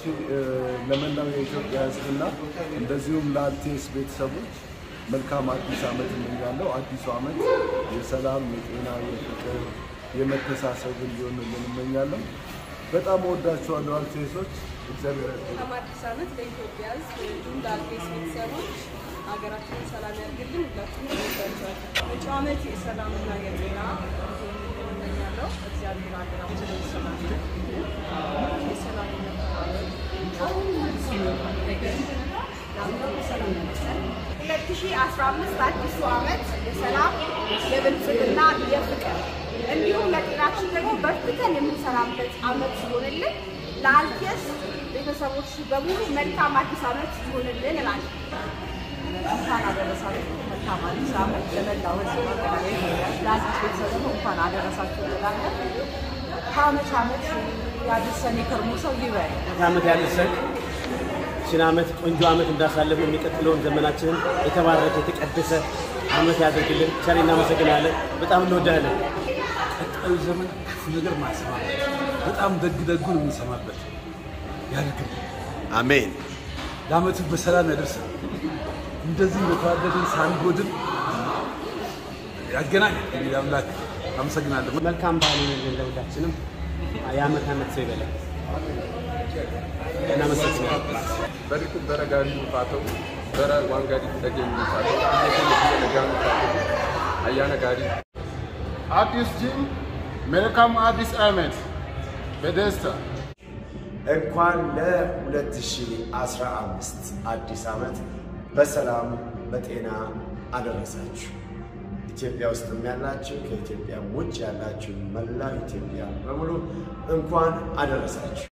ለመላው የኢትዮጵያ ሕዝብና እንደዚሁም ለአልቴስ ቤተሰቦች መልካም አዲስ ዓመት እመኛለሁ። አዲሱ ዓመት የሰላም፣ የጤና፣ የፍቅር፣ የመተሳሰብ እንዲሆንልን እመኛለሁ። በጣም እወዳችኋለሁ አልቴሶች። እግዚአብሔር ያክብር። መልካም አዲስ ዓመት ለኢትዮጵያ ሕዝብ እንዲሁም ለአልቴስ ቤተሰቦች ሀገራችንን ሰላም ያድርግልን። ሁላችንም እንወዳቸዋለን። መጪው ዓመት የሰላምና የጤና እንዲሆንልን እመኛለሁ። እግዚአብሔር ሀገራችንን ሰላም ያድርግልን። የሰላም ሁለት ሺህ አስራ አምስት አዲሱ ዓመት የሰላም የብልጽግና የፍቅር እንዲሁም ለጤናችን ደግሞ በርትተን የምንሰራበት ዓመት ሲሆንልን ለአልቴስ ቤተሰቦች በሙሉ መልካም አዲስ ዓመት ይሆንልን እላለሁ። እንኳን አደረሳችሁ። መልካም አዲስ ዓመት ለመላው ሕዝብ ለአዲስ ቤተሰብ ደግሞ እንኳን አደረሳችሁ እንላለን። ከዓመት ዓመት ያድርሰን የከርሞ ሰው ይበል። ዓመት ያደርሰን። ይህችን ዓመት ቆንጆ ዓመት እንዳሳለፍ የሚቀጥለውን ዘመናችንን የተባረከ የተቀደሰ ዓመት ያደርግልን። ቸር እናመሰግናለን። በጣም እንወዳለን። ቀጣዩ ዘመን ክፉ ነገር ማሰማበት በጣም ደግ ደጉን የምንሰማበት ያድርግልን። አሜን። ለዓመቱ በሰላም ያደርሰን። እንደዚህ በተዋደድን ሳንጎድን ያገናኝ። እንግዲህ አምላክ አመሰግናለሁ። መልካም በዓል ይሁንልን ለሁላችንም። የዓመት ዓመት ሰው ይበላል። እናመሰግናለን። በሪኩ በረጋሪ ፋተው በረ ዋንጋሪ ተገኝ ፋተው እየተየ ለጋኑ ፋተው አያነ ጋሪ አዲስ ጂም መልካም አዲስ ዓመት በደስታ እንኳን ለ2015 አዲስ ዓመት በሰላም በጤና አደረሳችሁ። ኢትዮጵያ ውስጥም ያላችሁ ከኢትዮጵያ ውጭ ያላችሁ መላው ኢትዮጵያ በሙሉ እንኳን አደረሳችሁ።